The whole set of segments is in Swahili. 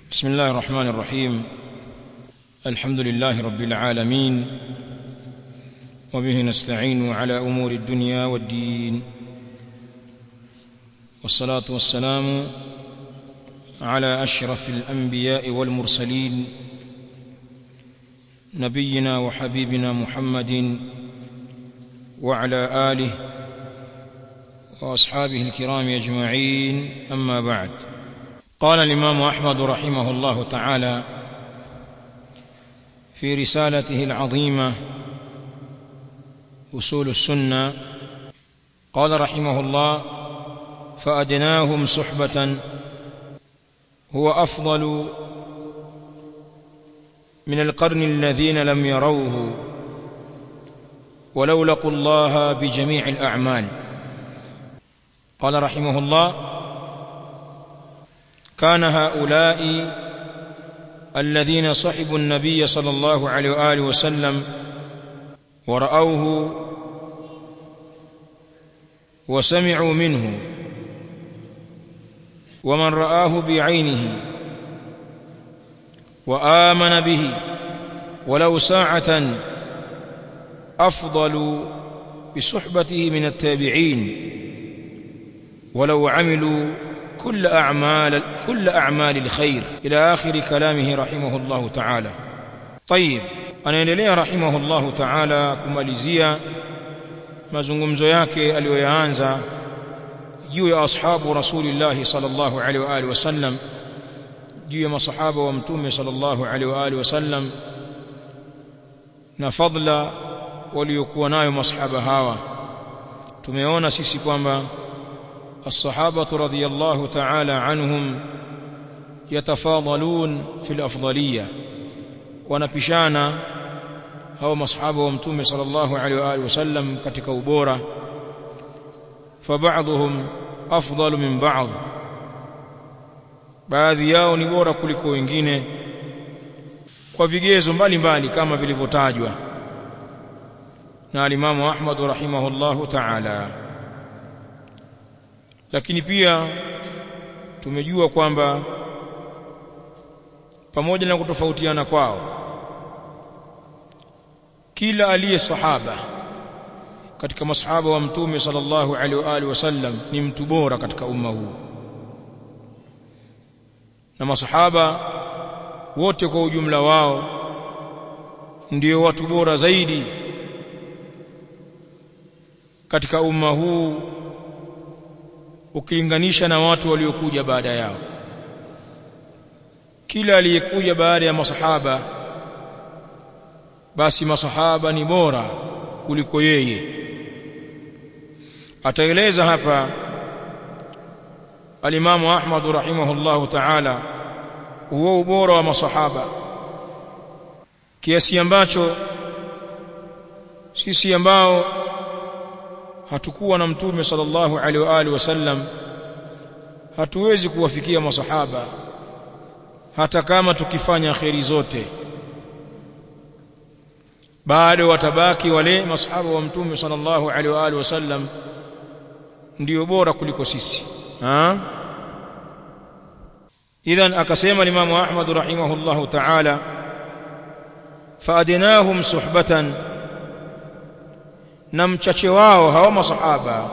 بسم الله الرحمن الرحيم الحمد لله رب العالمين وبه نستعين على امور الدنيا والدين والصلاه والسلام على اشرف الانبياء والمرسلين نبينا وحبيبنا محمد وعلى اله واصحابه الكرام اجمعين اما بعد قال الامام احمد رحمه الله تعالى في رسالته العظيمه اصول السنه قال رحمه الله فادناهم صحبه هو افضل من القرن الذين لم يروه ولو لقوا الله بجميع الاعمال قال رحمه الله كان هؤلاء الذين صحبوا النبي صلى الله عليه واله وسلم ورأوه وسمعوا منه ومن رآه بعينه وآمن به ولو ساعة أفضل بصحبته من التابعين ولو عملوا كل أعمال كل أعمال الخير إلى آخر كلامه رحمه الله تعالى طيب anaendelea rahimahullahu ta'ala kumalizia mazungumzo yake aliyoyaanza juu ya ashabu rasulillahi sallallahu alaihi wa alihi wasallam juu ya masahaba wa mtume sallallahu alaihi wa alihi wasallam na fadla waliokuwa nayo masahaba hawa tumeona sisi kwamba الصحابه رضي الله تعالى عنهم يتفاضلون في الافضليه wanapishana hao masahaba wa mtume sallallahu alaihi wa alihi wasallam katika ubora فبعضهم افضل من بعض baadhi yao ni bora kuliko wengine kwa vigezo mbalimbali kama vilivyotajwa na alimamu Ahmad rahimahullahu ta'ala lakini pia tumejua kwamba pamoja na kutofautiana kwao kila aliye sahaba katika masahaba wa mtume sallallahu alaihi wa alihi wasallam ni mtu bora katika umma huu na masahaba wote kwa ujumla wao ndio watu bora zaidi katika umma huu ukilinganisha na watu waliokuja baada yao kila aliyekuja baada ya masahaba basi masahaba ni bora kuliko yeye ataeleza hapa alimamu Ahmad rahimahullahu ta'ala huo ubora wa masahaba kiasi ambacho sisi ambao hatukuwa na mtume sallallahu alaihi wa alihi wasallam hatuwezi kuwafikia masahaba hata kama tukifanya kheri zote bado watabaki wale masahaba wa mtume sallallahu alaihi wa alihi wasallam ndio bora kuliko sisi ha idhan akasema Imam Ahmad rahimahullahu ta'ala faadinahum suhbatan na mchache wao hawa masahaba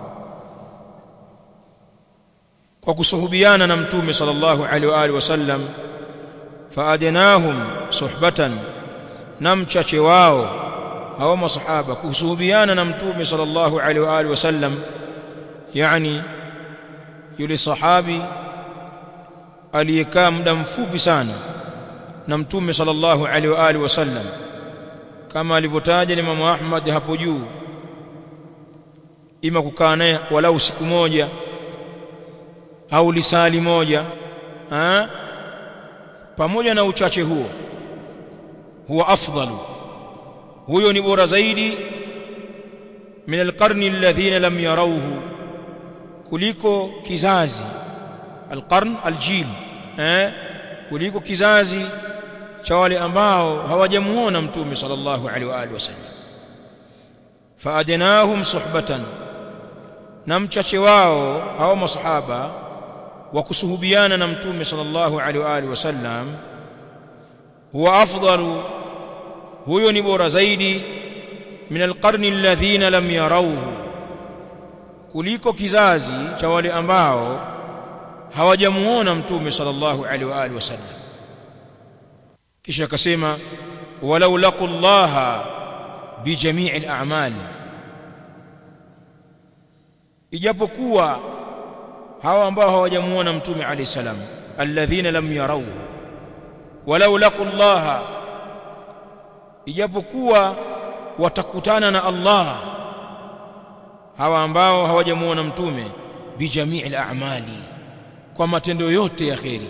kwa kusuhubiana na mtume sallallahu alaihi wa alihi wasallam faadinahum suhbatan na mchache wao hawa masahaba kusuhubiana na mtume sallallahu alaihi wa alihi wasallam yani yule sahabi aliyekaa muda mfupi sana na mtume sallallahu alaihi wa alihi wasallam kama alivyotaja Imam Ahmad hapo juu ima kukaa naye walau siku moja au lisali moja ha? pamoja na uchache huo huwa afdalu huyo ni bora zaidi min alqarni alladhina lam yarawhu kuliko kizazi alqarn aljil eh kuliko kizazi cha wale ambao hawajamuona mtume sallallahu alaihi wa alihi wasallam faadnahum suhbatan na mchache wao hao masahaba wa kusuhubiana na mtume sallallahu alaihi wa alihi wasallam huwa afdalu huyo ni bora zaidi min alqarni alladhina lam yarawhu kuliko kizazi cha wale ambao hawajamuona mtume sallallahu alaihi wa alihi wasallam kisha akasema walau laqullaha bijamii al-a'mal ijapokuwa hawa ambao hawajamuona mtume alayhi salam alladhina lam yarau walau laqullaha ijapokuwa watakutana na Allah hawa ambao hawajamuona mtume bijamii al-a'mali kwa matendo yote ya kheri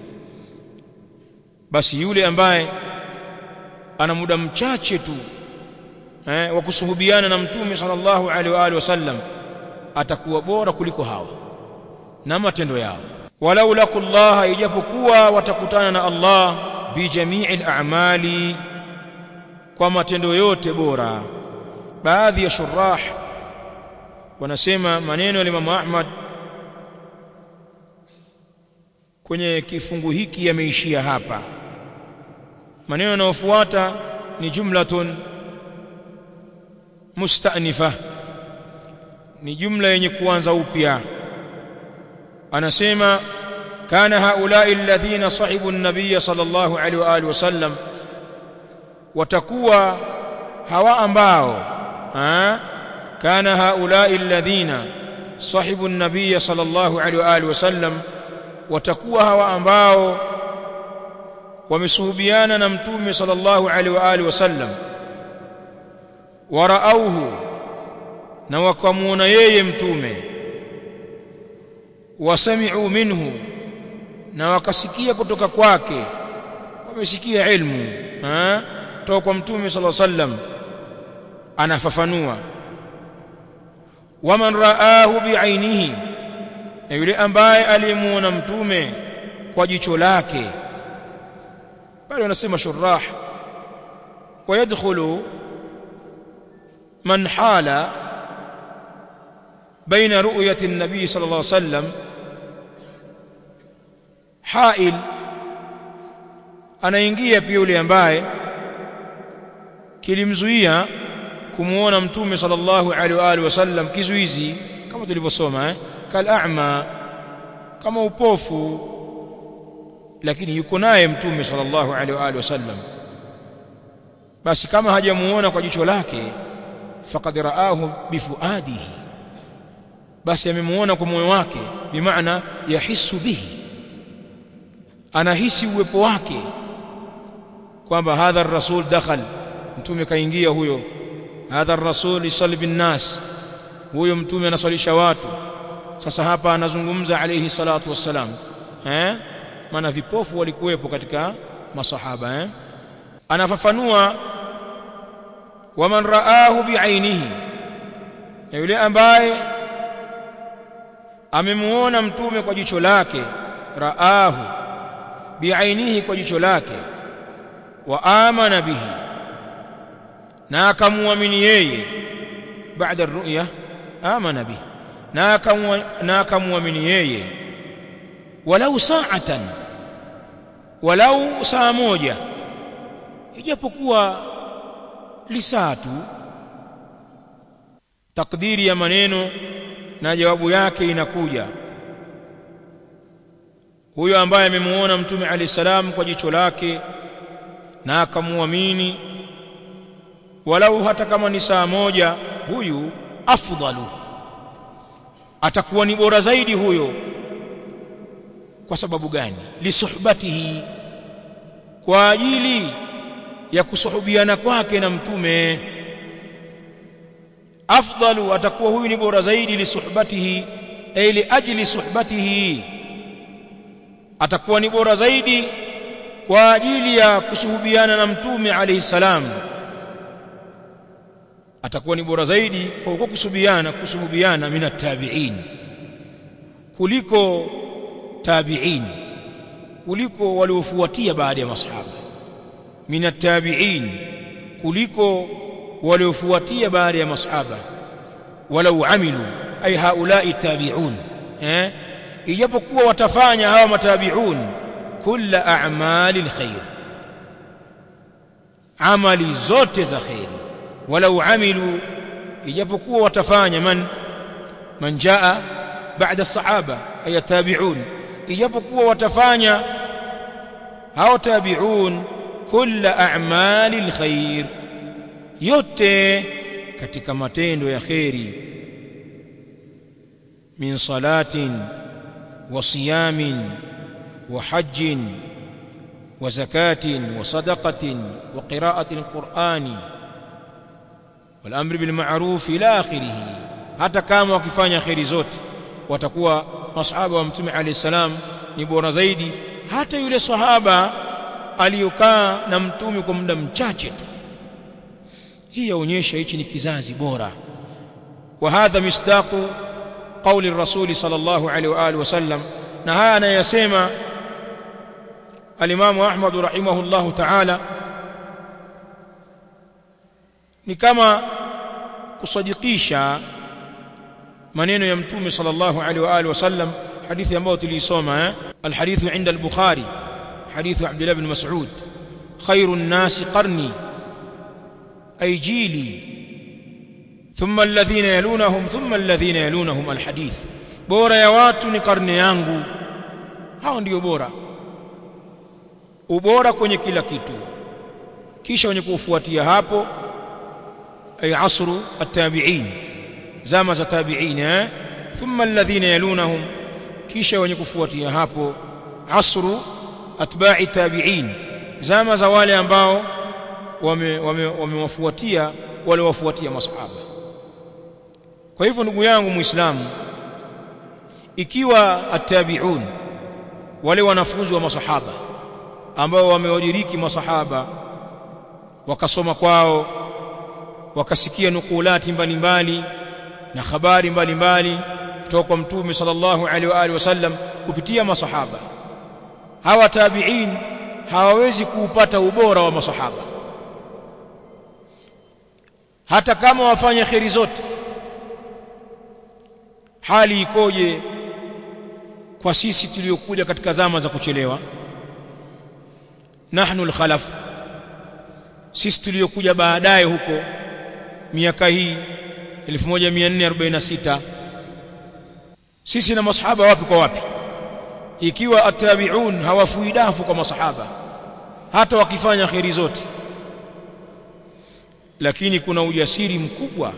basi yule ambaye ana muda mchache tu eh, wa kusuhubiana na mtume sallallahu alaihi wa alihi wasallam atakuwa bora kuliko hawa na matendo yao walau laqullaha ijapokuwa watakutana na Allah bijamii al-a'mali kwa matendo yote bora baadhi ya shurah wanasema maneno ya Imam Ahmad kwenye kifungu hiki yameishia hapa maneno yanayofuata ni jumlatun musta'nifa ni jumla yenye kuanza upya anasema kana haulai alladhina sahibu an-nabiy sallallahu alaihi wa alihi wasallam watakuwa hawa ambao ha? kana haulai alladhina sahibu an-nabiy sallallahu alaihi wa alihi wasallam watakuwa hawa ambao wamesuhubiana na mtume sallallahu alaihi wa alihi wasallam waraauhu na wakamuona yeye mtume wasami'u minhu na wakasikia kutoka kwake wamesikia ilmu ha toka kwa mtume sallallahu alaihi wasallam anafafanua waman raahu biainihi na yule ambaye alimuona mtume kwa jicho lake bali wanasema shurah ويدخل من حال بين رؤية النبي صلى الله عليه وسلم حائل anaingia pia yule ambaye kilimzuia kumuona mtume sallallahu alaihi wa alihi wasallam kizuizi kama tulivyosoma eh kal a'ma kama upofu lakini yuko naye mtume sallallahu alaihi wa alihi wasallam basi kama hajamuona kwa jicho lake faqad raahu bifuadihi basi amemuona kwa moyo wake bimaana yahisu bihi anahisi uwepo wake kwamba hadha ar-rasul dakhal mtume kaingia huyo hadha ar-rasul yusalli bin nas huyo mtume anaswalisha watu sasa hapa anazungumza alayhi salatu wassalam eh maana vipofu walikuwepo katika masahaba eh anafafanua waman raahu biainihi na yule ambaye amemuona mtume kwa jicho lake raahu biainihi kwa jicho lake wa amana bihi na akamuamini yeye baada ru'ya amana bihi na akamuamini yeye walau sa'atan walau saa moja ijapokuwa lisaa tu takdiri ya maneno na jawabu yake inakuja huyo ambaye amemuona mtume alayhi salam kwa jicho lake na akamuamini walau hata kama ni saa moja huyu afdalu atakuwa ni bora zaidi huyo kwa sababu gani lisuhbatihi kwa ajili ya kusuhubiana kwake na mtume afdalu atakuwa huyu ni bora zaidi lisuhbatihi ay li ajli suhbatihi atakuwa ni bora zaidi kwa ajili ya kusuhubiana na mtume alayhi salam atakuwa ni bora zaidi kwa huko kusubiana kusuhubiana min tabi'in kuliko tabi'in kuliko waliofuatia baada ya masahaba min tabi'in kuliko waliofuatia baada ya masahaba walau amilu ay haula'i tabi'un eh ijapokuwa watafanya hawa matabi'un kulla a'mali alkhair amali zote za khairi walau amilu ijapokuwa watafanya man man jaa baada sahaba ay tabi'un ijapokuwa watafanya hao tabi'un kulla a'mali alkhair yote katika matendo ya khairi min salatin wa siyamin wa hajjin wa zakatin wa sadaqatin wa qira'ati alqur'ani wal amri bil ma'ruf ila akhirih hata kama wakifanya khairi zote watakuwa masahaba wa mtume alayhi salam ni bora zaidi hata yule sahaba aliyokaa na mtume kwa muda mchache tu hii yaonyesha hichi ni kizazi bora wa hadha misdaqu qawli rasuli sallallahu alaihi wa alihi wasallam na haya anayasema alimamu ahmad rahimahullahu ta'ala ni kama kusadikisha maneno ya mtume sallallahu alaihi wa alihi wasallam hadithi ambayo tuliisoma eh alhadithu inda al-bukhari hadithu abdullah ibn mas'ud khairun nasi qarni أي جيلي ثم الذين يلونهم ثم الذين يلونهم الحديث bora ya watu ni karne yangu hao ndio bora ubora kwenye kila kitu kisha wenye kufuatia hapo ay asru at-tabi'in zama za tabi'in eh thumma alladhina yalunahum kisha wenye kufuatia hapo asru atba'i tabi'in zama za wale ambao wamewafuatia wame, wame wale wafuatia masahaba kwa hivyo ndugu yangu muislamu ikiwa attabi'un wale wanafunzi wa masahaba ambao wamewadiriki masahaba wakasoma kwao wakasikia nukulati mbalimbali na habari mbalimbali kutoka kwa mtume sallallahu alaihi wa alihi wasallam kupitia masahaba hawa tabi'in hawawezi kuupata ubora wa masahaba hata kama wafanye kheri zote hali ikoje kwa sisi tuliokuja katika zama za kuchelewa nahnu alkhalaf sisi tuliokuja baadaye huko miaka hii 1446 sisi na masahaba wapi kwa wapi ikiwa atabiun hawafui dafu kwa masahaba hata wakifanya kheri zote lakini kuna ujasiri mkubwa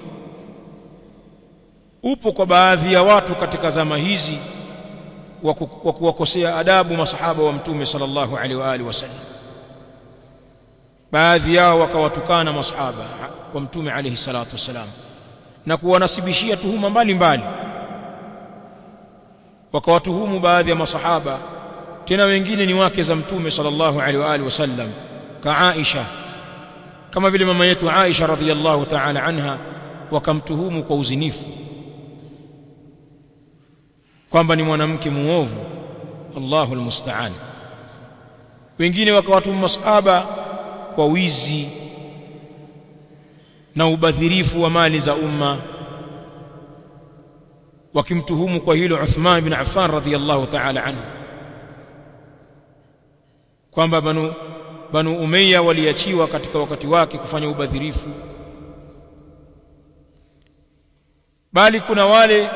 upo kwa baadhi ya watu katika zama hizi wa kuwakosea adabu masahaba wa mtume sallallahu alaihi wa alihi wasallam baadhi yao wakawatukana masahaba wa mtume alaihi salatu wasalam na kuwanasibishia tuhuma mbalimbali wakawatuhumu baadhi ya masahaba tena wengine ni wake za mtume sallallahu alaihi wa alihi wasallam ka Aisha kama vile mama yetu Aisha radhiyallahu ta'ala anha wakamtuhumu kwa uzinifu kwamba ni mwanamke muovu Allahu almusta'an wengine wakawatuhumu masahaba kwa wizi na ubadhirifu wa mali za umma wakimtuhumu kwa hilo Uthman bin Affan radhiyallahu ta'ala anhu kwamba banu banu Umayya waliachiwa katika wakati wake kufanya ubadhirifu bali kuna wale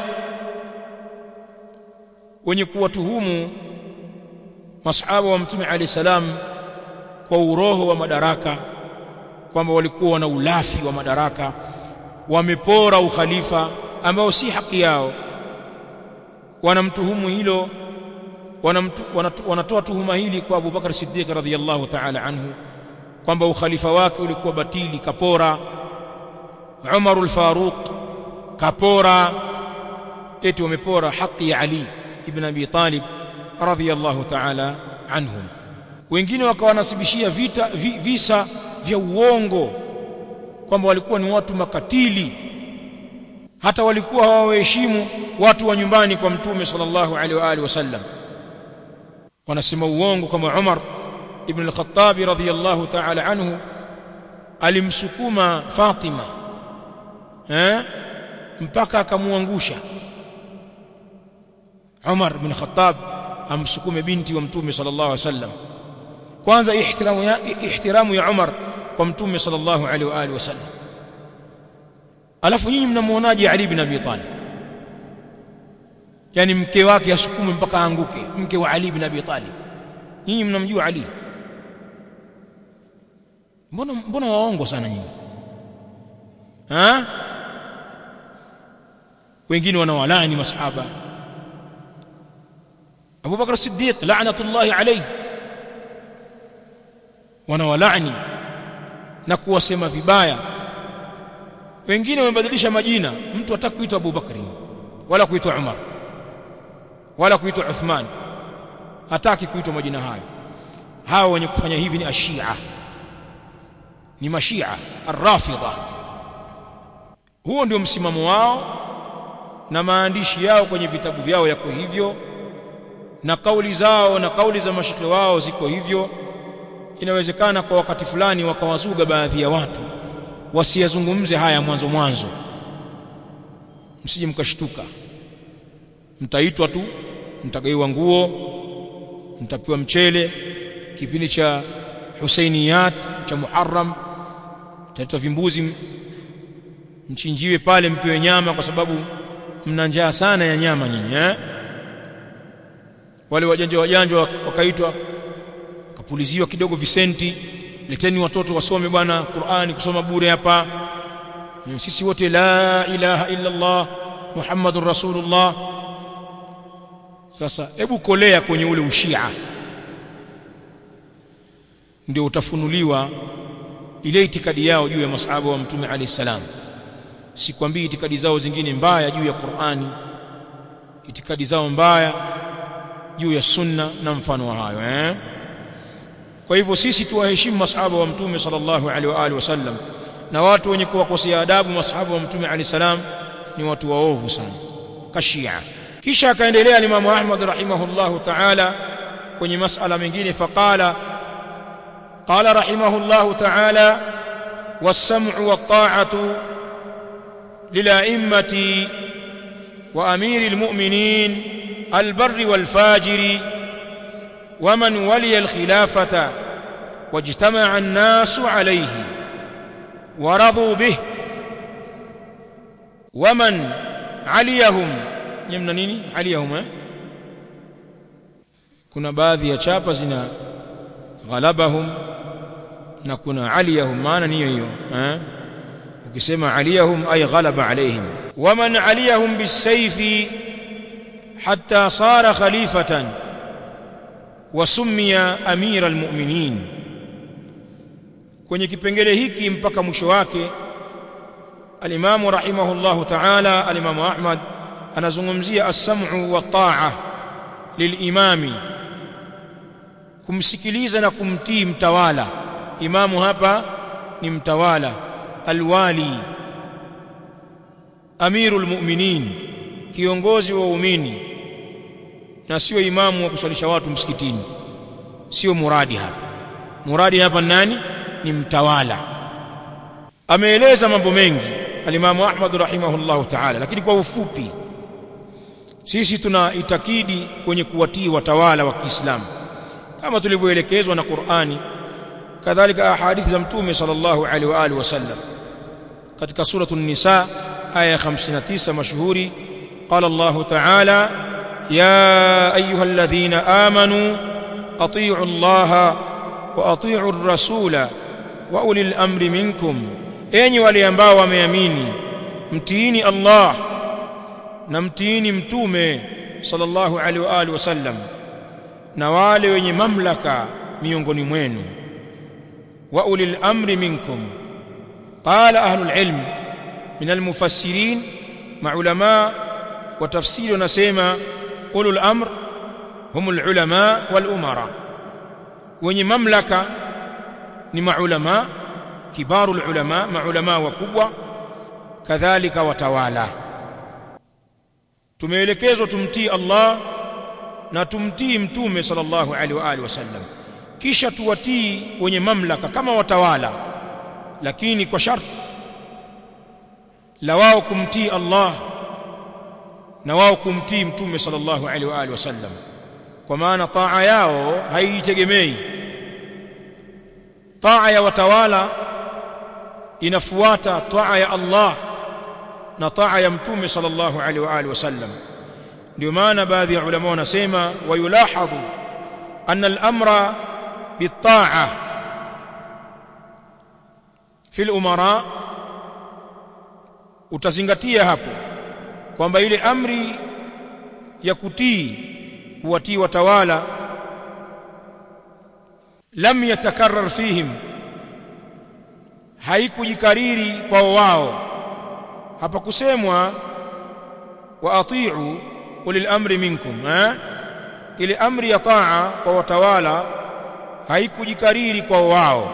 wenye kuwatuhumu masahaba wa mtume alayhi salam kwa uroho wa madaraka kwamba walikuwa wana ulafi wa madaraka wamepora ukhalifa ambao si haki yao wanamtuhumu hilo wanamtu, wanatu, wanatoa tuhuma hili kwa Abu Bakar Siddiq radhiyallahu ta'ala anhu kwamba ukhalifa wake ulikuwa batili kapora Umar al-Faruq kapora eti wamepora haki ya Ali ibn Abi Talib radhiyallahu ta'ala anhum wengine wakawanasibishia vita vi, visa vya uongo kwamba walikuwa ni watu makatili hata walikuwa hawaheshimu watu wa nyumbani kwa mtume sallallahu alaihi wa alihi wasallam wanasema uongo kama Umar ibn al-Khattab radhiyallahu ta'ala anhu alimsukuma Fatima eh mpaka akamuangusha Umar bin Khattab amsukume binti wa mtume sallallahu alaihi wasallam kwanza ihtiramu ya ihtiramu ya Umar kwa mtume sallallahu alaihi wa alihi wasallam alafu nyinyi mnamuonaje Ali bin Abi Talib yani mke wake asukume mpaka aanguke mke wa Ali bin Abi Talib nyinyi mnamjua Ali mbona mbona waongo sana nyinyi ha wengine wanawalani masahaba Abu Bakar Siddiq la'natullahi alayhi wanawalani na kuwasema vibaya wengine wamebadilisha majina mtu hataki kuitwa Abu Bakri wala kuitwa Umar wala kuitwa Uthman hataki kuitwa majina hayo hao wenye kufanya hivi ni ashia ni mashia arrafidha huo ndio msimamo wao na maandishi yao kwenye vitabu vyao yako hivyo na kauli zao na kauli za mashekhe wao ziko hivyo inawezekana kwa wakati fulani wakawazuga baadhi ya watu wasiyazungumze haya mwanzo mwanzo msije mkashtuka mtaitwa tu mtagaiwa nguo mtapewa mchele kipindi cha Husainiyat cha Muharram mtaitwa vimbuzi mchinjiwe pale mpewe nyama kwa sababu mna njaa sana ya nyama nyinyi eh wale wajanja wajanja wakaitwa kapuliziwa kidogo visenti leteni watoto wasome bwana Qur'ani kusoma bure hapa sisi wote la ilaha illa Allah Muhammadur Rasulullah sasa hebu kolea kwenye ule ushia ndio utafunuliwa ile itikadi yao juu ya masahaba wa mtume alayhi salam sikwambii itikadi zao zingine mbaya juu ya Qur'ani itikadi zao mbaya juu ya sunna na mfano wa hayo eh kwa hivyo sisi tuwaheshimu masahaba wa mtume sallallahu alaihi wa alihi wasallam na watu wenye kuwakosea adabu masahaba wa mtume alayhi salam ni watu waovu sana kashia kisha akaendelea Imam Ahmad rahimahullahu ta'ala kwenye masala mengine faqala قال رحمه الله تعالى والسمع والطاعة للأئمة وأمير المؤمنين البر والفاجر ومن ولي الخلافة واجتمع الناس عليه ورضوا به ومن عليهم يمنا نيني عليهم eh? kuna baadhi ya chapa zina ghalabahum na kuna aliyahum maana niyo hiyo eh ukisema aliyahum ay ghalaba alaihim waman aliyahum bisayfi hatta sara khalifatan wasummiya amira almu'minin kwenye kipengele hiki mpaka mwisho wake alimamu rahimahullahu ta'ala alimamu ahmad anazungumzia as-sam'u wa ta'a lilimami kumsikiliza na kumtii mtawala imamu hapa ni mtawala alwali amirul mu'minin kiongozi wa waumini na sio imamu wa kuswalisha watu msikitini sio muradi hapa muradi hapa nani ni mtawala ameeleza mambo mengi alimamu Ahmad rahimahullahu ta'ala lakini kwa ufupi sisi tuna itakidi kwenye kuwatii watawala wa Kiislamu kama tulivyoelekezwa na Qur'ani kadhalika ahadithi za mtume sallallahu alaihi wa alihi wasallam katika suratu an-nisa aya 59 mashuhuri qala Allah ta'ala ya ayyuhalladhina amanu atii'u Allah wa atii'u ar-rasula wa ulil amri minkum enyi wale ambao wameamini mtiini Allah na mtiini mtume sallallahu alaihi wa alihi wasallam na wale wenye mamlaka miongoni mwenu wa ulil amri minkum qala ahlul ilm min almufassirin maulama wa tafsiri wanasema ulul amr humul ulama wal umara wenye mamlaka ni maulama kibarul ulama maulama wakubwa kadhalika watawala tumeelekezwa tumtii Allah na tumtii mtume sallallahu alaihi wa alihi wasallam kisha tuwatii wenye mamlaka kama watawala lakini kwa sharti la wao kumtii Allah na wao kumtii mtume sallallahu alaihi wa alihi wasallam kwa maana taa yao haitegemei taa ya watawala inafuata taa ya Allah na taa ya mtume sallallahu alaihi wa alihi wasallam ndio maana baadhi ya ulama wanasema wayulahadhu anna al-amra bit-ta'a fi al-umara utazingatia hapo kwamba ile amri ya kutii kuwatii watawala lam yatakarrar fihim haikujikariri kwa wao hapa kusemwa wa ati'u ulil amri minkum eh ile amri ya taa kwa watawala haikujikariri kwa wao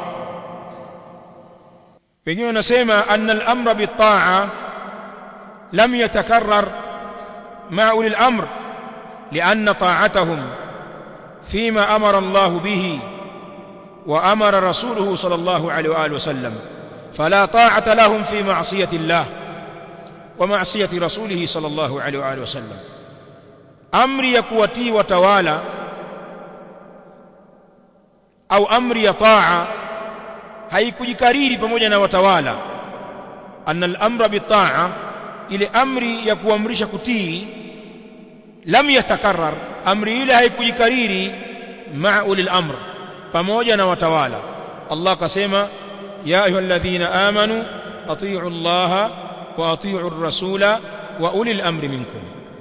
wengine wanasema anna al-amra bit-ta'a lam yatakarrar ma'a ulil amr لأن طاعتهم فيما أمر الله به وأمر رسوله صلى الله عليه وآله وسلم فلا طاعة لهم في معصية الله ومعصية رسوله صلى الله عليه وآله وسلم أمر يكوتي وتوالى أو أمر يطاع haikujikariri pamoja na watawala anna al-amra bitaa ile amri ya kuamrisha kutii lam yatakarrar amri ile haikujikariri ma'a ulil amr pamoja na watawala Allah akasema ya ayyuhalladhina amanu atii'u Allah wa atii'u ar-rasula wa ulil amri minkum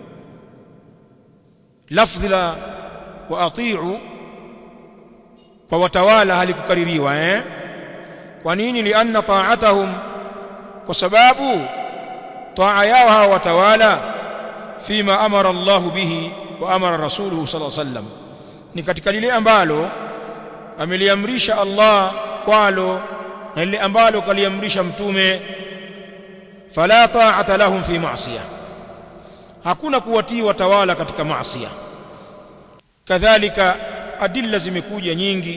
lafdhi la wa atii'u kwa watawala halikukaririwa eh kwa nini lianna ta'atahum kwa sababu taa yao hawa watawala fima amara Allah bihi wa amara rasuluhu sallallahu alaihi wasallam ni katika lile ambalo ameliamrisha Allah kwalo na lile ambalo kaliamrisha mtume fala ta'ata lahum fi ma'siyah hakuna kuwatii watawala katika maasiya kadhalika adilla zimekuja nyingi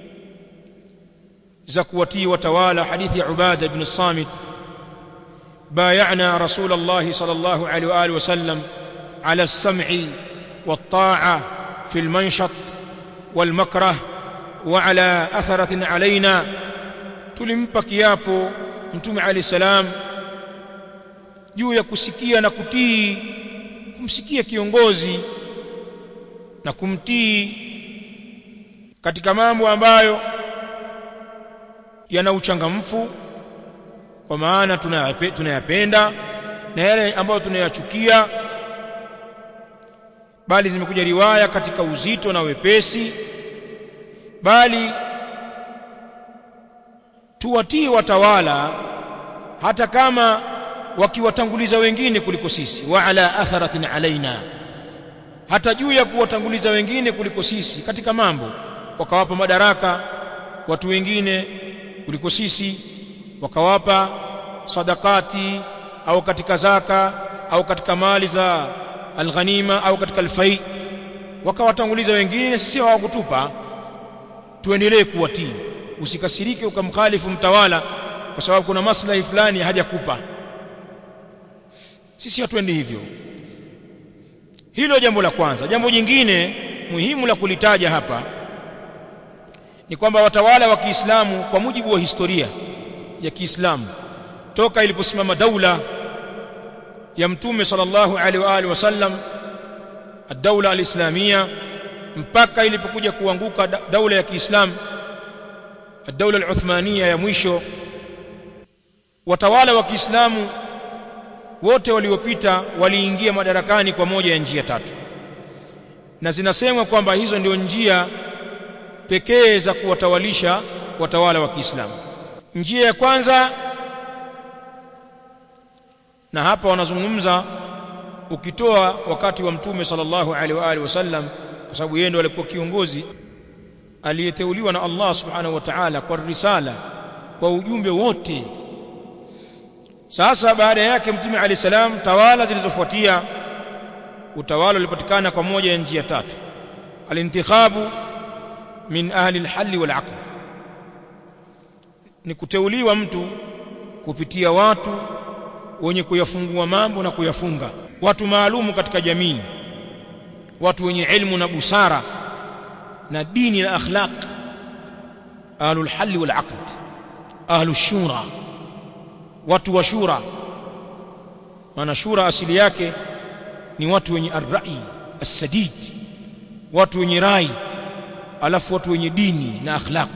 za kuwatii watawala hadithi ya Ubada ibn Samit بايعنا رسول الله صلى الله عليه واله وسلم على السمع والطاعه في المنشط والمكره وعلى اثره علينا tulimpa kiapo mtume ali salam juu ya kusikia na kutii kumsikia kiongozi na kumtii katika mambo ambayo yana uchangamfu kwa maana tunayapenda na yale ambayo tunayachukia bali zimekuja riwaya katika uzito na wepesi bali tuwatii watawala hata kama wakiwatanguliza wengine kuliko sisi wa ala atharatin alaina hata juu ya kuwatanguliza wengine kuliko sisi katika mambo wakawapa madaraka watu wengine kuliko sisi wakawapa sadakati au katika zaka au katika mali za alghanima au katika alfai wakawatanguliza wengine sisi hawakutupa tuendelee kuwatii usikasirike ukamkhalifu mtawala kwa sababu kuna maslahi fulani hajakupa sisi hatuendi hivyo hilo jambo la kwanza jambo jingine muhimu la kulitaja hapa ni kwamba watawala wa Kiislamu kwa mujibu wa historia ya Kiislamu toka iliposimama daula ya mtume sallallahu alaihi wa alihi wasallam ad-daula al-islamia mpaka ilipokuja kuanguka daula ya Kiislamu ad-daula al-uthmania ya mwisho watawala wa Kiislamu wote waliopita waliingia madarakani kwa moja ya njia tatu na zinasemwa kwamba hizo ndio njia pekee za kuwatawalisha watawala wa Kiislamu njia ya kwanza na hapa wanazungumza ukitoa wakati wa mtume sallallahu alaihi wa alihi wasallam kwa sababu yeye ndo alikuwa kiongozi aliyeteuliwa na Allah subhanahu wa ta'ala kwa risala kwa ujumbe wote sasa baada yake mtume alayhi salam tawala zilizofuatia utawala ulipatikana kwa moja ya njia tatu alintikhabu min ahli alhal wal aqd ni kuteuliwa mtu kupitia watu wenye kuyafungua mambo na kuyafunga watu maalumu katika jamii watu wenye ilmu na busara na dini na akhlaq ahlul halli wal aqd ahlus shura watu wa shura maana shura asili yake ni watu wenye arrai as-sadid watu wenye rai alafu watu wenye dini na akhlaq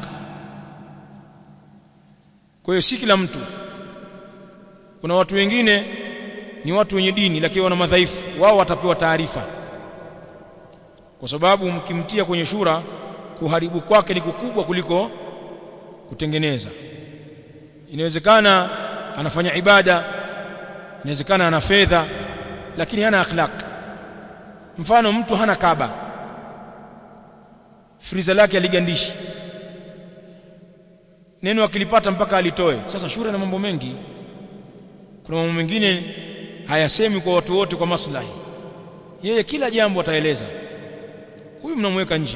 kwa hiyo si kila mtu kuna watu wengine ni watu wenye dini lakini wana madhaifu wao watapewa taarifa kwa sababu mkimtia kwenye shura kuharibu kwake ni kukubwa kuliko kutengeneza inawezekana anafanya ibada inawezekana ana fedha lakini hana akhlaq mfano mtu hana kaba friza lake aligandishi neno akilipata mpaka alitoe sasa shura na mambo mengi kuna mambo mengine hayasemi kwa watu wote kwa maslahi yeye kila jambo ataeleza huyu mnamweka nje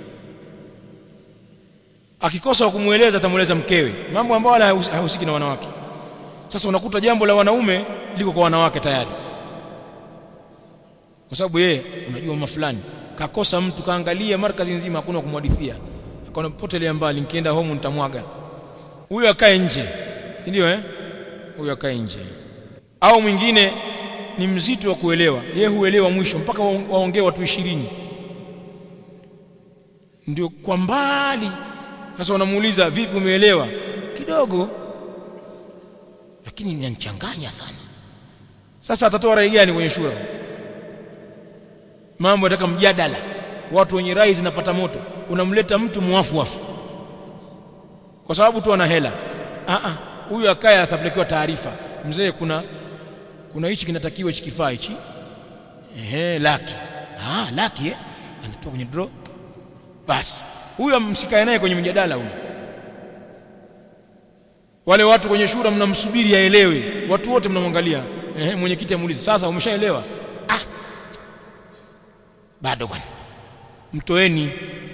akikosa kumueleza atamueleza mkewe mambo ambayo wala hahusiki na wanawake sasa unakuta jambo la wanaume liko kwa wanawake tayari kwa sababu yeye unajua mama fulani kakosa mtu kaangalia markazi nzima hakuna kumwadithia akaona potelea mbali nikienda home nitamwaga huyo akae nje si ndio eh huyo akae nje au mwingine ni mzito wa kuelewa yeye huelewa mwisho mpaka waongee watu ishirini ndio kwa mbali sasa wanamuuliza vipi umeelewa kidogo lakini inanichanganya sana sasa atatoa rai gani kwenye shura mambo yataka mjadala watu wenye rai zinapata moto unamleta mtu muafuafu kwa sababu tu ana hela a a huyu akaya atapelekewa taarifa mzee kuna kuna hichi kinatakiwa hichi kifaa hichi ehe laki ah laki eh anatoa kwenye draw basi huyo msikae naye kwenye mjadala huyo wale watu kwenye shura mnamsubiri aelewe watu wote mnamwangalia ehe mwenyekiti amuulize sasa umeshaelewa ah bado bwana mtoeni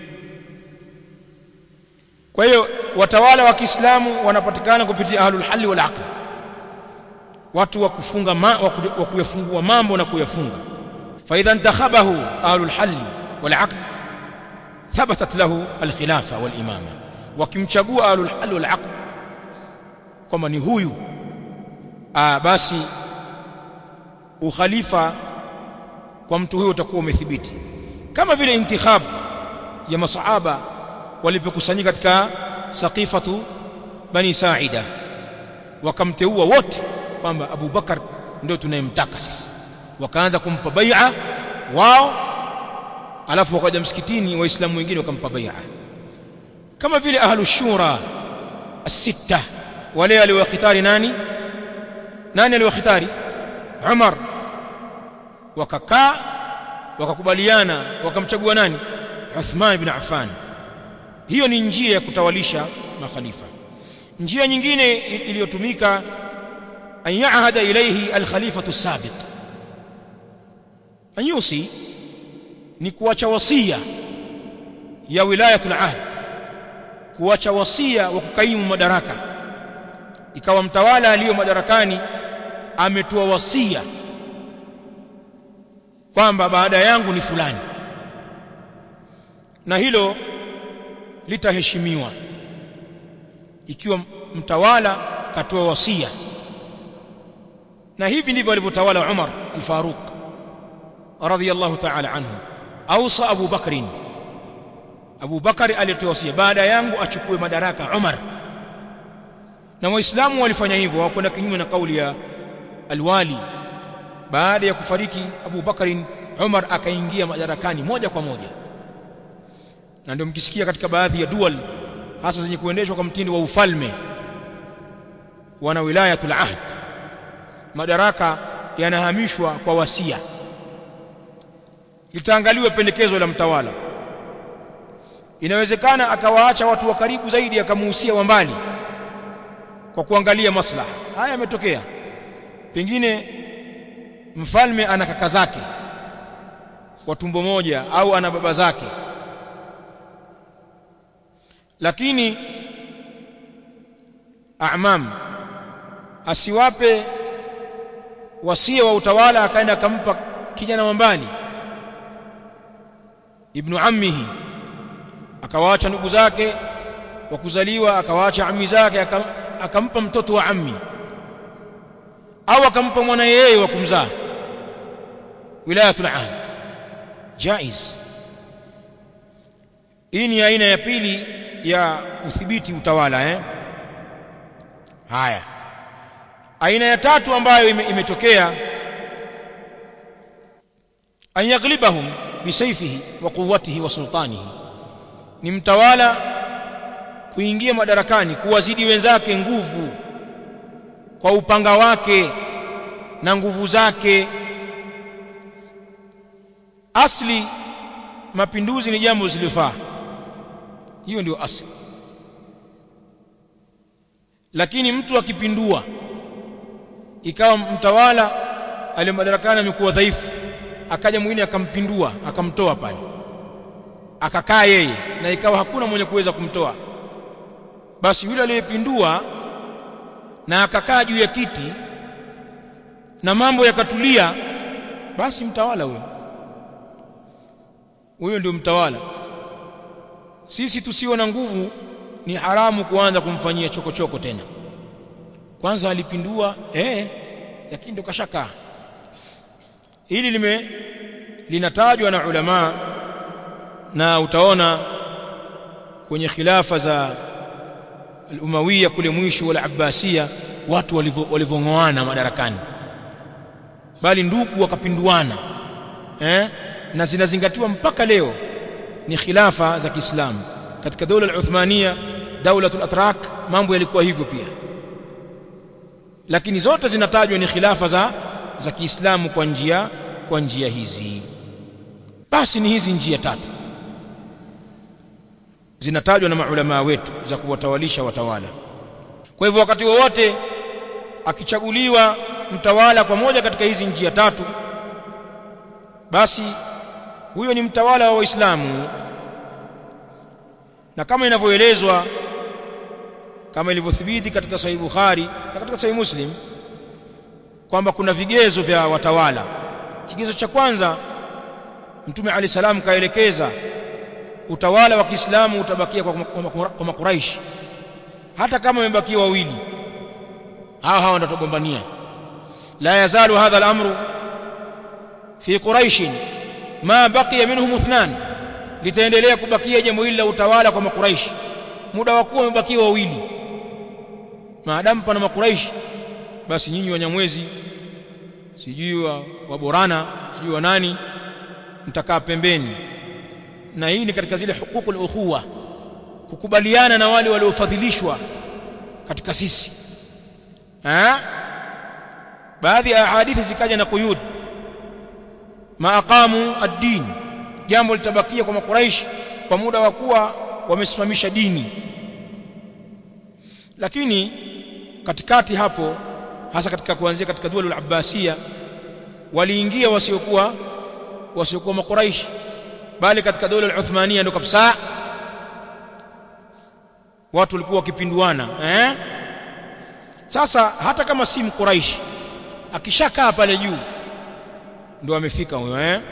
kwa hiyo watawala wa Kiislamu wanapatikana kupitia ahlul halli wal aqd watu wa kufunga ma, wa kuyafungua mambo na kuyafunga fa idha intakhabahu ahlul halli wal aqd thabatat lahu al khilafa wal imama wakimchagua ahlul halli wal aqd kwamba ni huyu ah basi ukhalifa kwa mtu huyo utakuwa umethibiti kama vile intikhab ya masahaba walipokusanyika katika saqifatu bani saida wakamteua wote kwamba Abu Bakar ndio tunayemtaka sisi wakaanza kumpa bai'a wao alafu wakaja msikitini waislamu wengine wakampa bai'a kama vile ahlu shura as-sitta wale aliwakhitari nani nani aliwakhitari Umar wakakaa wakakubaliana wakamchagua nani Uthman ibn Affan hiyo ni njia ya kutawalisha makhalifa njia nyingine iliyotumika an yaahada ilayhi al-khalifatu sabiq an yusi ni kuacha wasia ya wilayatul ahd kuacha wasia wa kukaimu madaraka ikawa mtawala aliyo madarakani ametoa wasia kwamba baada yangu ni fulani na hilo litaheshimiwa ikiwa mtawala katoa wasia na hivi ndivyo alivyotawala Umar al-Faruq radhiyallahu ta'ala anhu ausa Abu Bakr Abu Bakar alitoa wasia baada yangu achukue madaraka Umar na waislamu walifanya hivyo hawakwenda kinyume na kauli ya alwali baada ya kufariki Abu Bakar Umar akaingia madarakani moja kwa moja na ndio mkisikia katika baadhi ya dual hasa zenye kuendeshwa kwa mtindo wa ufalme wana wilayatul ahd madaraka yanahamishwa kwa wasia litaangaliwe pendekezo la mtawala inawezekana akawaacha watu wa karibu zaidi akamuhusia wa mbali kwa kuangalia maslaha haya yametokea pengine mfalme ana kaka zake wa tumbo moja au ana baba zake lakini amam asiwape wasia wa utawala akaenda akampa kijana wa mbali ibnu ammihi akawaacha ndugu zake wa kuzaliwa akawaacha ammi zake akampa mtoto wa ammi au akampa mwana yeye wa kumzaa wilayatul ahd jaiz hii ni aina ya pili ya udhibiti utawala eh haya aina ya tatu ambayo imetokea an yaglibahum bisayfihi wa quwwatihi wa sultanihi ni mtawala kuingia madarakani kuwazidi wenzake nguvu kwa upanga wake na nguvu zake asli mapinduzi ni jambo zilifaa hiyo ndio asli lakini mtu akipindua ikawa mtawala aliye madarakani amekuwa dhaifu akaja mwingine akampindua akamtoa pale akakaa yeye na ikawa hakuna mwenye kuweza kumtoa basi yule aliyepindua na akakaa juu ya kiti na mambo yakatulia basi mtawala huyo huyo ndio mtawala sisi tusio na nguvu ni haramu kuanza kumfanyia chokochoko tena kwanza alipindua eh lakini ndo kashakaa hili lime linatajwa na ulama na utaona kwenye khilafa za al-Umawiya kule mwisho wala Abbasiya watu walivongoana madarakani bali ndugu wakapinduana eh na zinazingatiwa mpaka leo ni khilafa za Kiislamu katika dola al-Uthmania daulatul atrak mambo yalikuwa hivyo pia lakini zote zinatajwa ni khilafa za za Kiislamu kwa njia kwa njia hizi basi ni hizi njia tatu zinatajwa na maulama wetu za kuwatawalisha watawala kwa hivyo wakati wowote akichaguliwa mtawala kwa moja katika hizi njia tatu basi huyo ni mtawala wa Waislamu na kama inavyoelezwa kama ilivyothibiti katika Sahih Bukhari na katika Sahih Muslim kwamba kuna vigezo vya watawala kigezo cha kwanza Mtume Ali salam kaelekeza utawala wa Kiislamu utabakia kwa, kwa, kwa makuraishi hata kama wamebakia wawili hawa hawa ndatogombania la yazalu hadha al-amru fi quraish ma baqiya minhum ithnan litaendelea kubakia jambo hili la utawala kwa makuraishi muda wa kuwa wamebakia wawili maadamu pana makuraishi basi nyinyi wanyamwezi sijui wa, wa borana sijui wa nani mtakaa pembeni na hii ni katika zile hukukul ukhuwa kukubaliana na wale waliofadhilishwa katika sisi ha? baadhi ya hadithi zikaja na quyud maaqamu ad-din jambo litabakia kwa makuraish kwa muda wa kuwa wamesimamisha dini lakini katikati hapo hasa katika kuanzia katika dua al-abbasiya waliingia wasiokuwa wasiokuwa makuraish bali katika dola al-Uthmania ndo kabisa watu walikuwa wakipinduana eh sasa hata kama si mkuraishi akishakaa pale juu ndo amefika huyo eh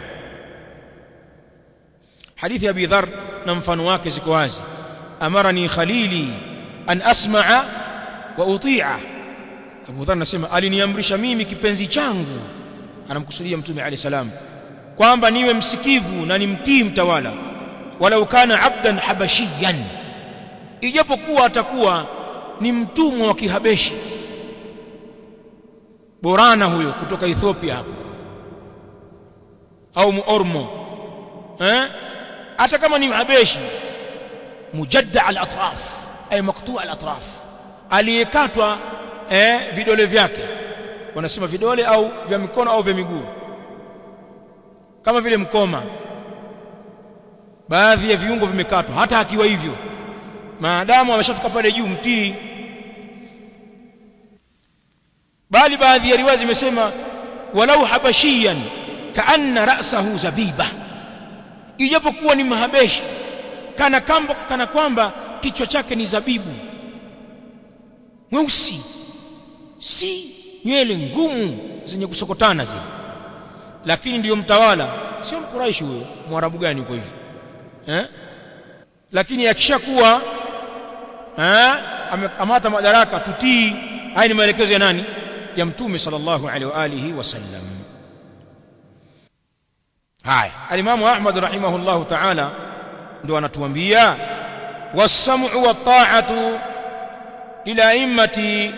hadithi ya Abi Dharr na mfano wake ziko wazi amarani khalili an asma'a wa uti'a Abu Dharr anasema aliniamrisha mimi kipenzi changu anamkusudia mtume alayhi salam kwamba niwe msikivu na nimtii mtawala walau kana abdan habashiyan ijapokuwa atakuwa ni mtumwa wa kihabeshi borana huyo kutoka Ethiopia hapo au muormo eh hata kama ni mhabeshi mujadda al-atraf ay maqtu' al-atraf aliyekatwa eh vidole vyake wanasema vidole au vya mikono au vya miguu kama vile mkoma baadhi ya viungo vimekatwa hata akiwa hivyo maadamu ameshafika pale juu mtii bali baadhi ya riwaya zimesema walau habashiyan kaanna ra'sahu zabiba ijapokuwa ni mahabeshi kana kamba kana kwamba kichwa chake ni zabibu mweusi si nywele ngumu zenye kusokotana zile lakini ndiyo mtawala sio mkuraishi huyo mwarabu gani uko hivi eh lakini akishakuwa eh amekamata madaraka tutii haya ni maelekezo ya nani ya mtume sallallahu alaihi wa alihi wasallam haya alimamu ahmad rahimahullahu ta'ala ndio anatuambia was-sam'u wat-ta'atu ila immati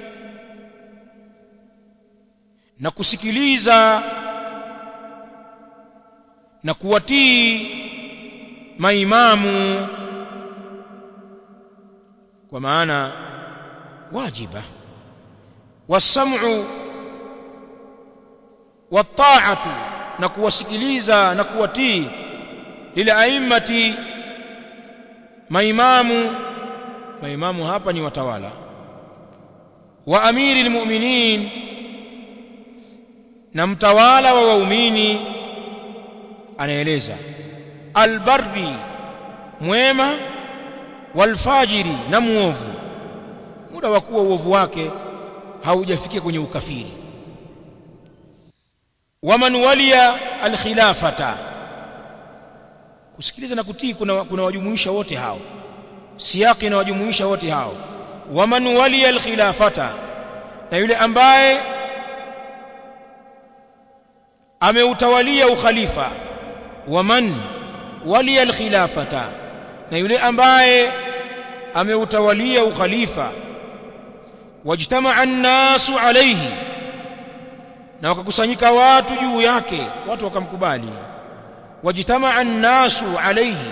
na kusikiliza na kuwatii maimamu kwa maana wajiba wasam'u wat-ta'atu na kuwasikiliza na kuwatii lila aimmati maimamu maimamu hapa ni watawala wa amiri almu'minin na mtawala wa waumini anaeleza albarri mwema walfajiri na muovu muda wa kuwa uovu wake haujafikia kwenye ukafiri waman waliya alkhilafata kusikiliza na kutii kuna, kuna wajumuisha wote hao siyaki inawajumuisha wote hao waman waliya alkhilafata na yule ambaye ameutawalia ukhalifa waman waliya alkhilafata na yule ambaye ameutawalia ukhalifa wajtamaa an-nasu alayhi na wakakusanyika watu juu yake watu wakamkubali wajtamaa an-nasu alayhi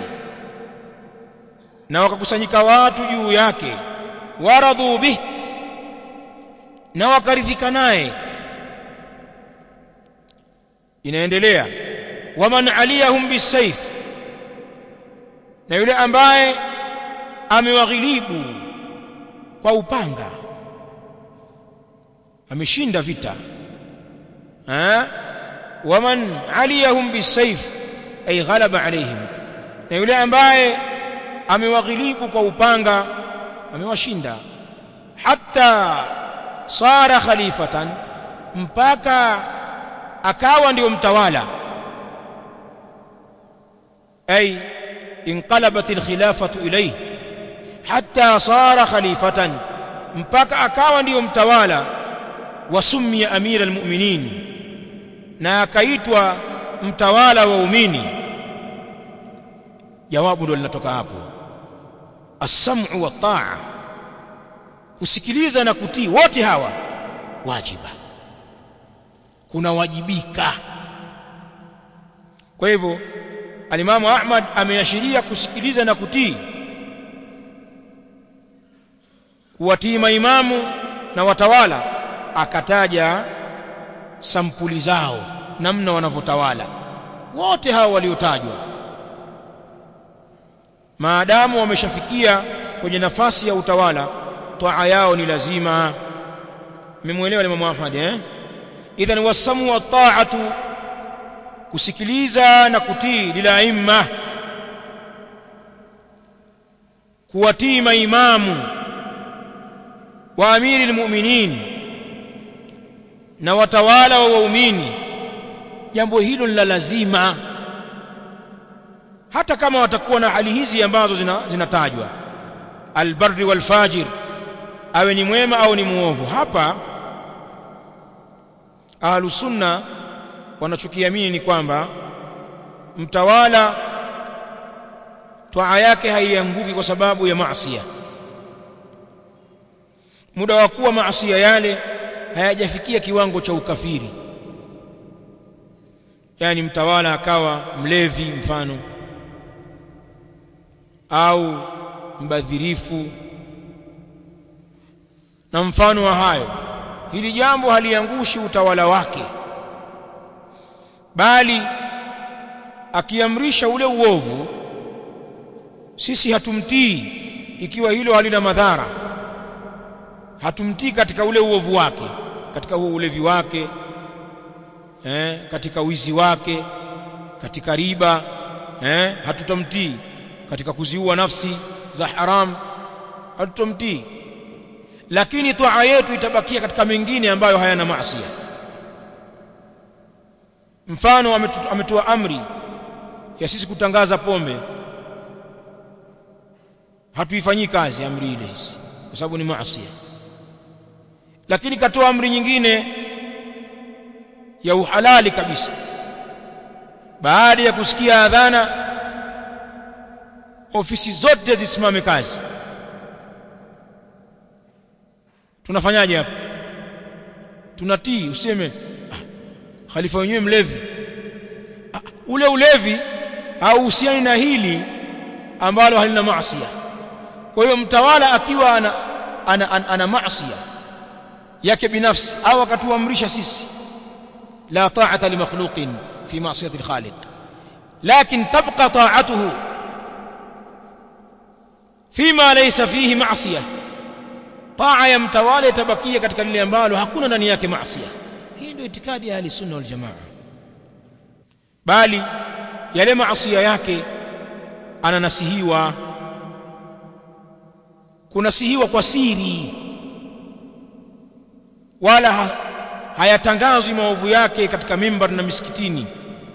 na wakakusanyika watu juu yake waradhu bih na wakaridhika naye inaendelea waman aliyahum bisayf na yule ambaye amewaghilibu kwa upanga ameshinda vita ha waman aliyahum bisayf ay ghalaba alayhim na yule ambaye amewaghilibu kwa upanga amewashinda hatta sara khalifatan mpaka akawa ndio mtawala ay انقلبت الخلافة إليه حتى صار خليفة mpaka akawa ndiyo mtawala wasumia amira almu'minin na akaitwa mtawala wa umini jawabu ndo linatoka hapo as-sam'u wa ta'a kusikiliza na kutii wote hawa wajiba kuna wajibika kwa hivyo alimamu Ahmad ameashiria kusikiliza na kutii kuwatii maimamu na watawala akataja sampuli zao namna wanavyotawala wote hao waliotajwa maadamu wameshafikia kwenye nafasi ya utawala toa yao ni lazima mmemwelewa Imam Ahmad eh idhan wasamu wa ta'atu kusikiliza na kutii lilaimma kuwatii maimamu wa amiri almu'minin na watawala wa waumini jambo hilo ni la lazima hata kama watakuwa na hali hizi ambazo zinatajwa albarri walfajir awe ni mwema au ni muovu hapa ahlus sunna wanachokiamini ni kwamba mtawala twaa yake haianguki kwa sababu ya maasiya muda wa kuwa maasiya yale hayajafikia kiwango cha ukafiri yani mtawala akawa mlevi mfano au mbadhirifu na mfano wa hayo hili jambo haliangushi utawala wake bali akiamrisha ule uovu sisi hatumtii ikiwa hilo halina madhara hatumtii katika ule uovu wake katika huo ulevi wake eh, katika wizi wake katika riba eh, hatutamtii katika kuziua nafsi za haram hatutamtii lakini toa yetu itabakia katika mengine ambayo hayana maasi mfano ametoa amri ya sisi kutangaza pombe hatuifanyii kazi amri ile sisi kwa sababu ni maasi lakini katoa amri nyingine ya uhalali kabisa baada ya kusikia adhana ofisi zote zisimame kazi tunafanyaje hapo tunatii useme ah, khalifa wenyewe mlevi ah, ule ulevi hauhusiani na hili ambalo halina maasi kwa hiyo mtawala akiwa ana ana, ana, ana maasi yake binafsi au akatuamrisha sisi la ta'ata li makhluqin fi ma'siyati al-khaliq lakin tabqa ta'atuhu fima laysa fihi ma'siyah taa ya mtawala itabakia katika lile ambalo hakuna ndani yake maasi hii ndio itikadi ya ahli-sunna wal jamaa bali yale maasi yake ananasihiwa kunasihiwa kwa siri wala ha, hayatangazwi maovu yake katika mimbar na misikitini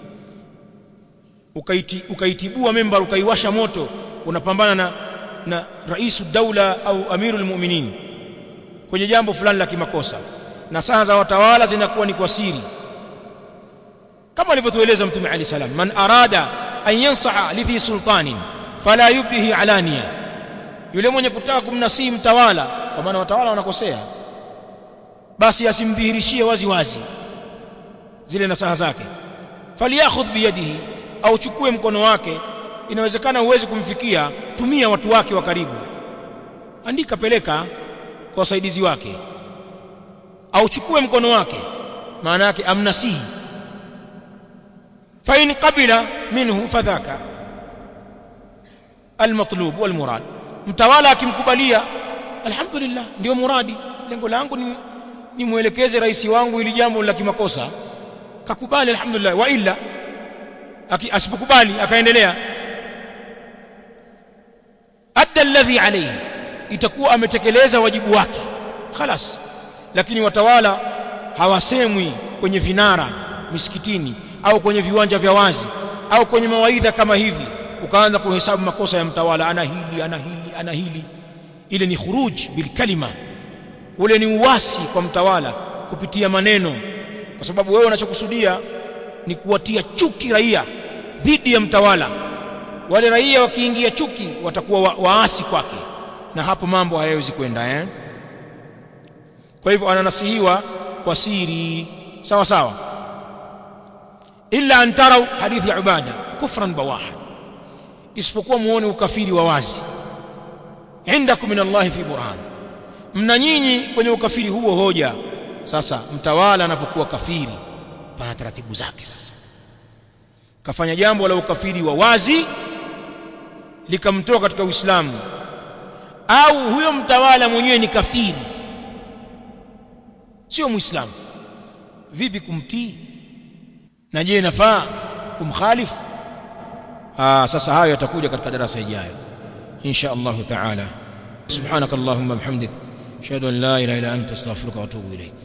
ukaiti, ukaitibua mimbar ukaiwasha moto unapambana na na raisu daula au amirul mu'minin kwenye jambo fulani la kimakosa na saa za watawala zinakuwa ni kwa siri kama alivyotueleza mtume ali salam man arada an yansaha lidhi sultanin fala yubdihi alaniya yule mwenye kutaka kumnasihi mtawala kwa maana watawala wanakosea basi asimdhihirishie wazi wazi zile nasaha zake falyakhudh biyadihi au chukue mkono wake inawezekana uwezi kumfikia tumia watu wake wa karibu andika peleka kwa wasaidizi wake au chukue mkono wake maana yake amnasihi fa in qabila minhu fadhaka almatlub walmurad mtawala akimkubalia alhamdulillah ndio muradi lengo langu ni nimwelekeze rais wangu ili jambo la kimakosa kakubali alhamdulillah wa illa asipokubali akaendelea adda alladhi alayhi itakuwa ametekeleza wajibu wake خلاص lakini watawala hawasemwi kwenye vinara misikitini au kwenye viwanja vya wazi au kwenye mawaidha kama hivi ukaanza kuhesabu makosa ya mtawala ana hili ana hili ana hili ile ni khuruj bil kalima ule ni uwasi kwa mtawala kupitia maneno kwa sababu wewe unachokusudia ni kuwatia chuki raia dhidi ya mtawala wale raia wakiingia chuki watakuwa wa, waasi kwake na hapo mambo hayawezi kwenda eh kwa hivyo ananasihiwa kwa siri sawa sawa illa an tarau hadithi ya ubada kufran bawaha isipokuwa muone ukafiri wa wazi indakum min Allah fi burhan mna nyinyi kwenye ukafiri huo hoja sasa mtawala anapokuwa kafiri pana taratibu zake sasa kafanya jambo la ukafiri wa wazi likamtoa katika Uislamu au huyo mtawala mwenyewe ni kafiri sio muislamu vipi kumtii na je nafaa kumkhalifu ah sasa hayo yatakuja katika darasa ijayo insha Allah taala subhanakallahumma bihamdik ashhadu an la ilaha illa anta astaghfiruka wa atubu ilayk